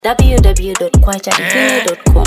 www.kwachadivine.com.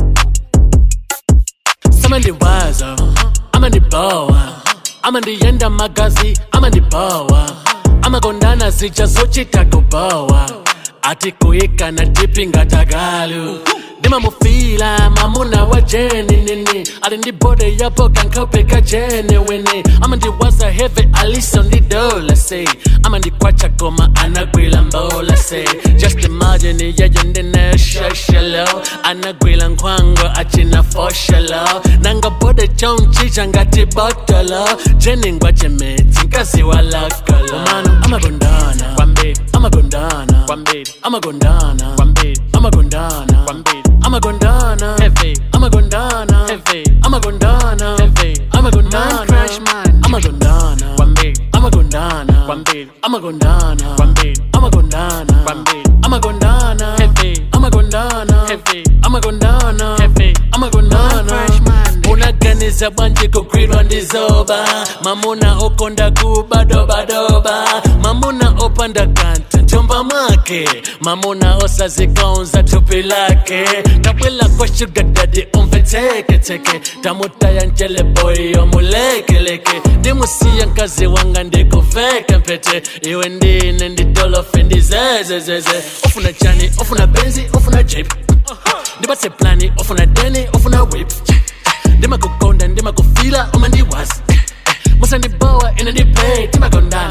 Sama ndiwaza ama ndibowa ama ndiyenda magazi ama ndibowa amagondana zija zochita kubowa ati kuyika na dipi ngatagalu ndimamufila mamuna wa jeni nini ali ndibode yapo kankopeka jene wene ama ndiwaza heve aliso ndidola se ama ndikwacha koma anagwila mbola se just imagine yeye ndinesheshelo anagwila nkhwango achina foshelo nangabode chonchicha ngati botolo jeni ngwachemetsi nkazi walakolo mano amagondana kwambiri amagondana kwambiri amagondana kwambiri amagondana kwambiri amagondana heavy amagondana heavy amagondana heavy amagondana Man crush man. amagondana kwambiri amagondana kwambiri amagondana kwambiri amagondana kwambiri amagondana heavy amagondana heavy amagondana heavy amagondana Man crush man. unaganiza bwanji kugwirwa ndizoba mamuna okonda kubadobadoba mamuna opanda kanta njomba mwake mamuna osazikonza tupi lake tabwela kwa shuga dadi umveteketeke tamutaya njele boy omulekeleke ndimusiya nkazi wanga ndikuveke mpete iwe ndine ndidolofe ndizezezeze ofuna chani ofuna benzi ofuna jip ndibatse plani ofuna deni ofuna whip ndimakukonda ndimakufila uma ndiwazi musandibowa ine ndipay timagondana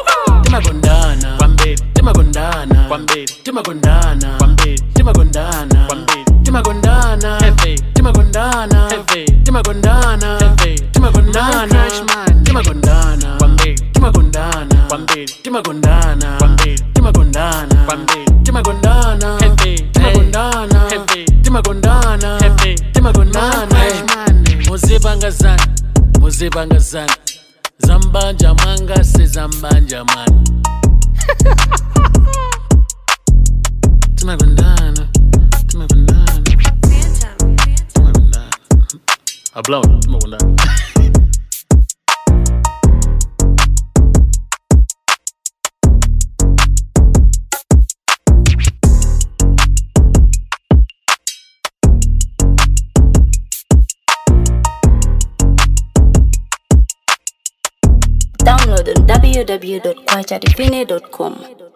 timagondana kwambiri timagondana kwambiri timagondana kwambiri timagondana kwambiri timagondana heavy timagondana heavy timagondana heavy timagondana Man crush man. timagondana kwambiri timagondana kwambiri timagondana kwambiri timagondana kwambiri timagondana heavy timagondana heavy timagondana heavy timagondana Man crush man. muzibangazana muzibangazana zambanja mwanga sezambanja mwana timagondana timagondana timagondana ablon timagondana Download on www.kwachadivine.com.